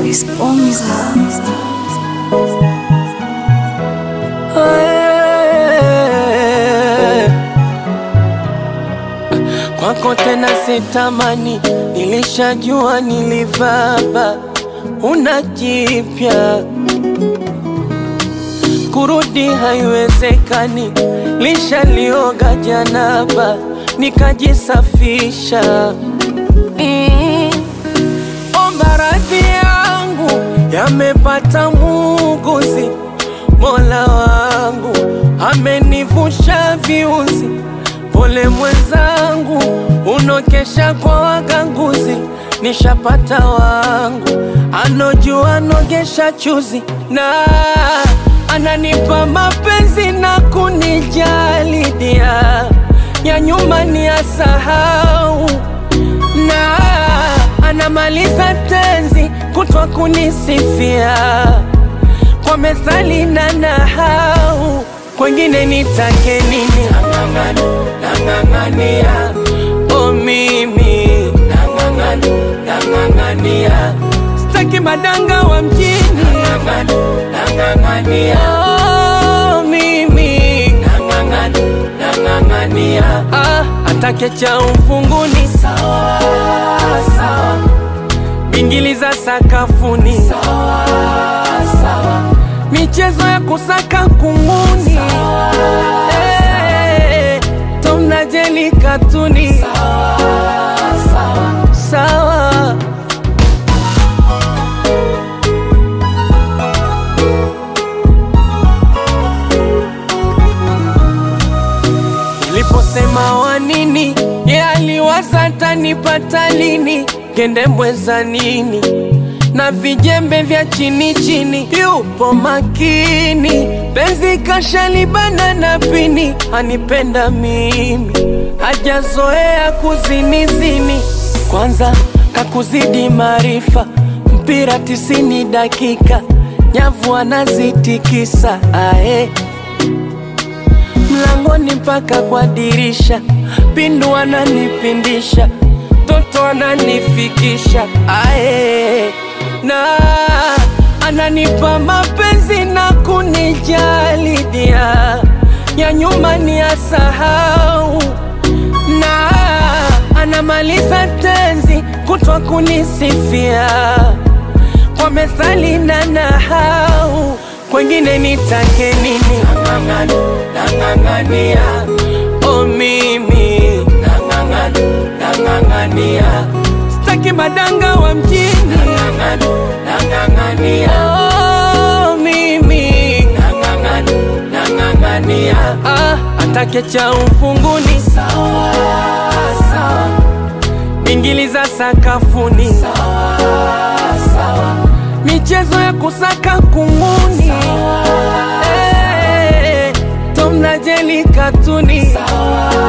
Chris Bonza. Kwako tena sitamani, nilishajua nilivaba, una jipya kurudi haiwezekani, lishalioga janaba nikajisafisha. Mm. Omba radhi yangu yamepata muuguzi, Mola wangu amenivusha viuzi. Pole mwenzangu, unokesha kwa waganguzi, nishapata wangu anojua nogesha chuzi na ananipa mapenzi na kunijali dia ya nyuma ni asahau na anamaliza tenzi kutwa kunisifia kwa methali na nahau kwengine nitake nini nang'ang'ana nang'ang'ania o mimi nang'ang'ana nang'ang'ania staki madanga wa mjini nang'ang'ana nang'ang'ania o mimi nang'ang'ana nang'ang'ania ah, atake cha ufunguni sawa sawa bingili za sakafuni sawa sawa michezo ya kusaka kunguni Eh, Tom na Jerry katuni sawa sawa sawa Niliposema wa nini, ye aliwaza tanipata lini, kende mweza nini na vijembe vya chini chini, yupo makini, penzi kashalibana na pini, anipenda mimi, hajazoea kuzinizini, kwanza kakuzidi maarifa, mpira tisini dakika, nyavu anazitikisa ae mlangoni mpaka kwa dirisha, pindu ananipindisha, toto ananifikisha ae, na ananipa mapenzi na kunijali dia ya nyuma ni asahau, na anamaliza tenzi kutwa kunisifia kwa methali na nahau kwengine nitake nini nang'ang'ana nang'ang'ania o mimi nang'ang'ana nang'ang'ania staki madanga wa mjini nang'ang'ana nang'ang'ania o mimi nang'ang'ana nang'ang'ania ah, atake cha ufunguni sawa sawa bingili za sakafuni sawa sawa michezo ya kusaka kunguni Eh, Tom na Jerry katuni sawa